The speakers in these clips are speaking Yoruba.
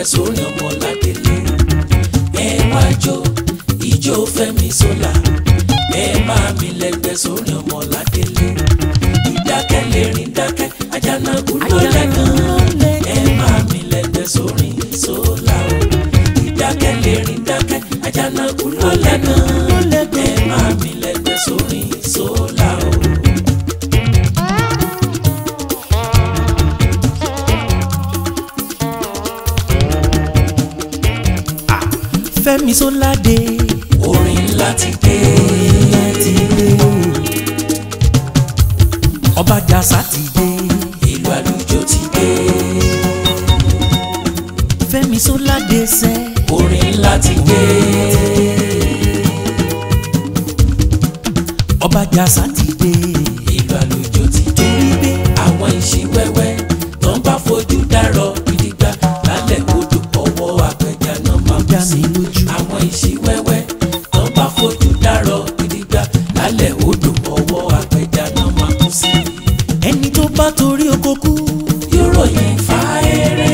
sórí ọmọ ládélé ẹ wá jó ìjó Fẹ́mi Sola ẹ máa mi lẹ́gbẹ́ sórí ọmọ ládélé ìdákẹ́ lè rìn dákẹ́ Àjànàkú ló lẹ́gàn ẹ máa mi lẹ́gbẹ́ sórí Sola o ìdákẹ́ lè rìn dákẹ́ Àjànàkú ló lẹ́gàn ẹ máa mi lẹ́gbẹ́ sórí Sola o. Fẹ́mi Sola dé orin ńlá ti dé láti dé ọba jàsá ti dé ìlú àlùjọ ti dé Fẹ́mi Sola dé sẹ́ orin ńlá ti dé ọba jàsá ti dé ìlú àlùjọ ti dé torí pé àwọn ìṣíwẹ́wẹ́ tó ń bá fojú dárọ̀ gidigba lálẹ́ odò ọwọ́ apẹja náà máa kú dá sí mi lójú àwọn ìṣíwẹ́wẹ́ tó ń bá fojú dárọ̀ gidigba lálẹ́ odò ọwọ́ apẹja náà máa kú sí ẹni tó bá torí oko kú yóò ròyìn fáéré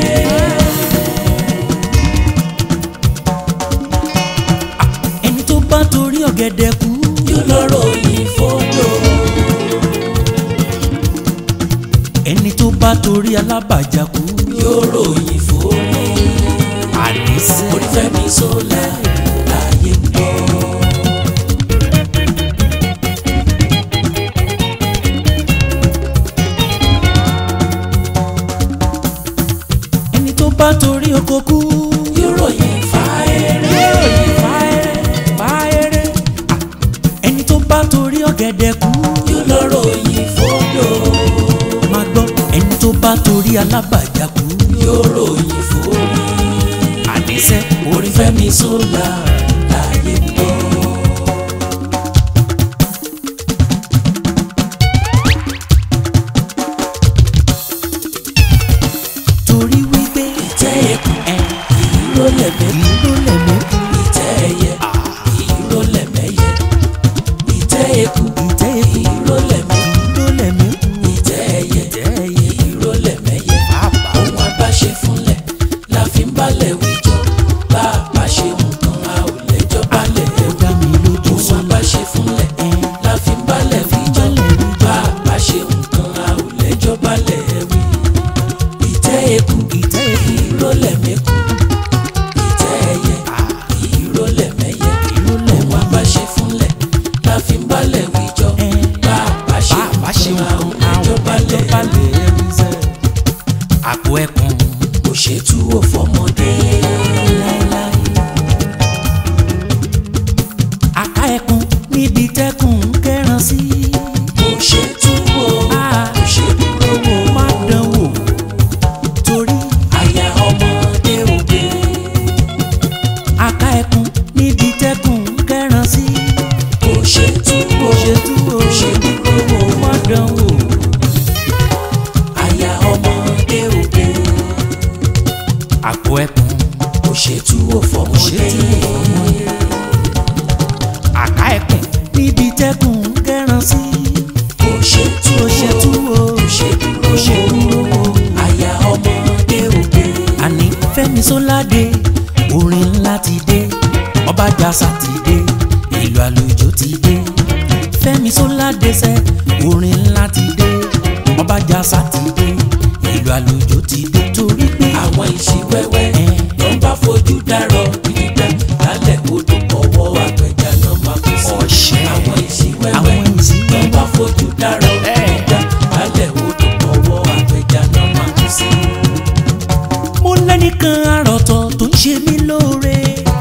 ẹni tó bá torí ọ̀gẹ̀dẹ̀ kú yóò lọ ròyìn fódò ẹni tó bá torí alábàjá kú yóò ròyìn fórí àníṣe orí Fẹ́mi Sola láyé ń gbọ́. ẹni tó bá torí oko kú yóò ròyìn fáéré fáyẹrẹ ẹni tó bá torí ọ̀gẹ̀dẹ̀ kú yóò lọ ròyìn fódò máa gbọ́ ẹni tó bá torí alábàjá kú yóò ròyìn fórí àníṣe orí Fẹ́mi Sola láyé ń gbọ́. torí wípé ìtẹ́ ẹkùn ẹ ìró lẹ̀mẹ́ ìlú lẹ̀mí ìtẹ́ ẹyẹ ìró lẹ̀mẹ́yẹ ìtẹ́ ẹkùn ìtẹ́ ikú ìró lẹ̀mẹ́ ìlú lẹ̀mí ìtẹ́ ẹyẹ ìtẹ́ ẹyẹ ìró lẹ̀mẹ́yẹ. bàbá ohun abáṣe fúnlẹ̀ la fi ń balẹ̀ wíjọ bá a bá ṣe nǹkan a ò lẹ́jọ́ balẹ̀ ó dá mi lójú ohun sọ́la abáṣe fúnlẹ̀ ẹ la fi ń balẹ̀ wíjọ bá a bá ṣe nǹkan a ò lẹ́jọ́ balẹ̀ wí. ìtẹ́ eku ìtẹ́ ikú ìrólẹ̀ mẹ́kù ìtẹ́ ẹyẹ ìrólẹ̀ mẹ́yẹ ìlú ohun lẹ̀mí abáṣe fúnlẹ̀ la fi ń balẹ̀ wíjọ ẹ bá a bá ṣe bàbá ṣe nǹkan a ò nǹkan lẹ́jọ́ àwọn balẹ̀ ẹjọ́ balẹ̀ ẹ̀rí sẹ́ àpò ẹkùn kò ṣètú òfọmọdé. láéláé àká ẹkùn níbi tẹkùn ń kẹran sí kò ṣe túwò Ah. kò ṣe dúró wò má dán wò torí àyà ọmọdé òde àká ẹkùn níbi tẹkùn ń kẹran sí kò ṣe túwò kò ṣe túwò kò ṣe dúró wò má dán wò àyà ọmọdé òde àpò ẹkùn kò ṣe túwò kò ṣe fọmọdé túwò fọmọdé àká ẹkùn níbi tẹkùn ń kẹran sí kò ṣe kò ṣe túwò túwò kò ṣe dúró kò ṣe wò dúró wò. àyà ọmọdé òde àní Fẹ́mi Sola dé orin ńlá ti dé ọba jàsá ti dé ìlú àlùjọ ti dé Fẹ́mi Sola dé sẹ orin ńlá ti dé ọba jàsá ti dé ìlú àlùjọ ti dé torí pé àwọn ìṣíwẹ́wẹ́ ẹ tó ń bá fojú dárọ̀ gidigba lálẹ́ odò ọwọ́ apẹja náà máa kú sí ọ̀ṣẹ́ àwọn ìṣíwẹ́wẹ́ àwọn ìsìn tó bá fojú dárọ̀ gidigba lálẹ́ odò ọwọ́ apẹja náà máa kú sí. mo lẹ́nìkan àròtọ̀ tó ń ṣe mí lóore.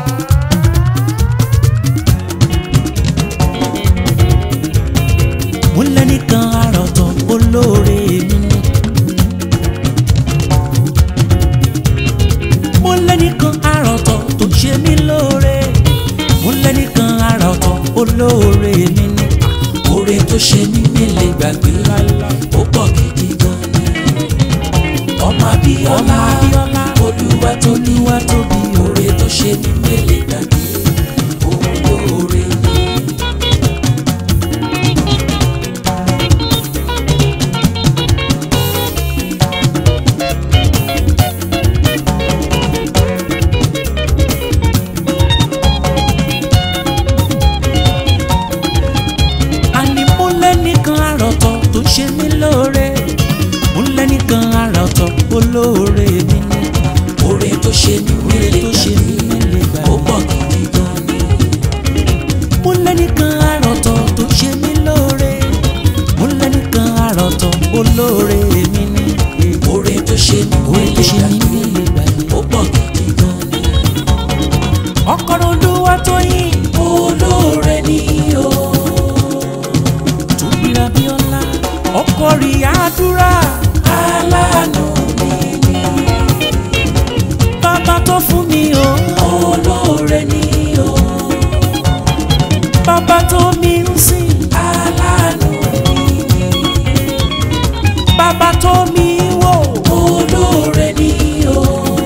mo lẹ́nìkan àròtọ̀ olóore mi ni. mo lẹ́nìkan àròtọ̀ tó ń ṣe mí lóore. mo lẹ́nìkan àròtọ̀ olóore mi ni. oore tó ṣe ní nílé gbàgbé ó pọ̀ gidi gan ni. ọmọ Abíọ́lá ọmọ Abíọ́lá olúwa tó ní olúwa tóbi o. oore tó ṣe ní nílé gbàgbé òun lóore ni. ṣe mí oore nílé tó ṣe mí nílé gbà ó pọ̀ gidi gan ni. mo lẹ́nìkan àròtọ̀ tó ṣe mí lóore mo lẹ́nìkan àròtọ̀ olóore mi ní oore tó ṣe mí oore tó nílé ṣe mí nílé gbà ó pọ̀ gidi gan ni. ọkọ̀ olúwa tó yìn olóore ni o. tóbìrà bí ọlá ọkọ̀ rí àdúrà aláàánú mi ni. bàbá tó fún mi o olóore ni o. bàbá tó mi ń sìn aláàánú mi ni. bàbá tó mi ń wò olóore ni o.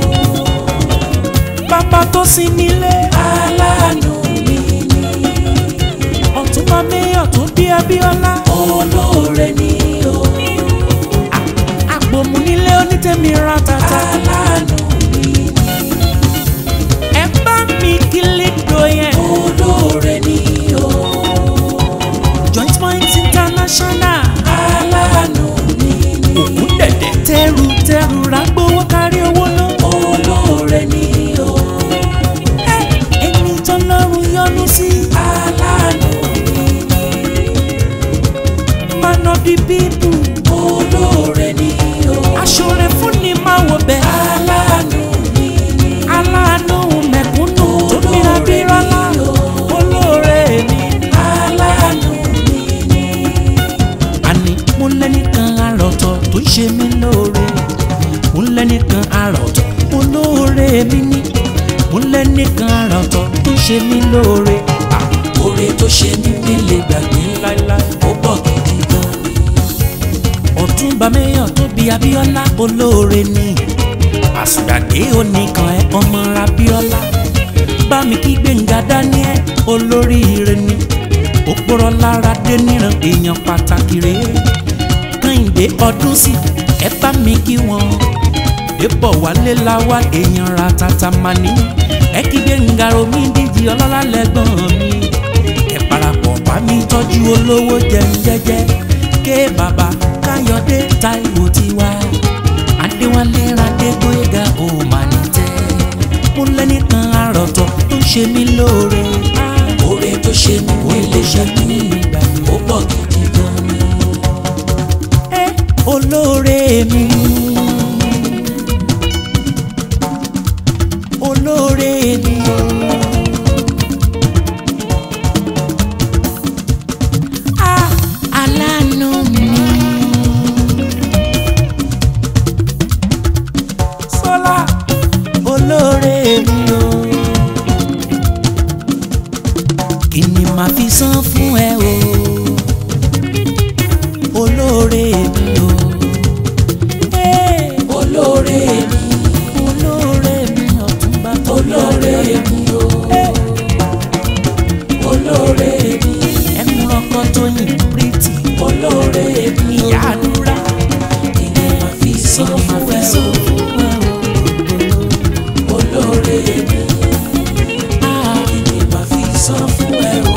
bàbá tó sin mi lé aláàánú mi ni. ọ̀túnba mẹ́yọ̀ tó bí abíọ́lá olóore ni o. àpòmù nílé onítẹ̀mí ra tata aláàánú mi ni. ẹ bá mi kílí do yẹn olóore ni o. joint point international aláàánú mi ni. òkú dẹ̀dẹ̀ tẹ́rù tẹ́rù rágbówó kárí owó náà. olóore ni o. Ẹ, ẹni tó lọ́rùn yọ́nú sí aláàánú mi ni. man of the people olóore ni o. aṣọre fún ni máa wọ bẹ́ẹ̀ aláàánú mi ni. aláàánú mẹ̀kúnnù tó bíra bírọ́lá olóore mi. aláàánú mi ni. àní mo lẹ́nìkan àròtọ̀ tó ń ṣe mí lóore mo lẹ́nìkan àròtọ̀ olóore mi ní mo lẹ́nìkan àròtọ̀ tó ń ṣe mí lóore. Ah, oore tó ṣe mí nílé gbàgbé láíláí. ó pọ̀ gidi gan ni. ọ̀túnba mẹ́yàn tó bí abíọ́lá olóore ni àsùdàdé oníkan ẹ ọmọ abíọ́lá bá mi kí gbẹ̀ngà daniel olóríire ni òpòrọ̀ lára dé níran èèyàn pàtàkì rèé kẹ́hìndé ọdún sí ẹ bá mi kí wọn débọ̀ wálé láwá èèyàn ra tata máa ní ẹ kí gbẹ̀ngà omi díjì ọlọ́lá lẹ́gbọ̀n mi ẹ parapọ̀ bá mi tọ́jú olówó jẹun jẹ́jẹ́ ké bàbá káyọ̀dé táíwò tiwa adéwálé radégbóyèga ò mà ní tẹ́ mo lẹ́nìkan àròtọ̀ tó ń ṣe mí lóore oore tó ṣe mí nílé gbàgbé ó pọ̀ gidi gan ni. ẹ olóore mi olóore mi o. Ah, aláàánú mi. Sọlá olóore mi o. Kí ni màá fi san fún ẹ o? Olóore mi o. Hey, olóore mi olóore mi ọ̀túnba tó olóore mi o. olóore mi ẹkùn ọkọ tó yìn pírítì olóore mi ìyá àdúrà kí ni màá fi san máa fún fi ẹ sọ o. fún ẹ o. olóore mi Ah, kí ni màá fi san fún ẹ o.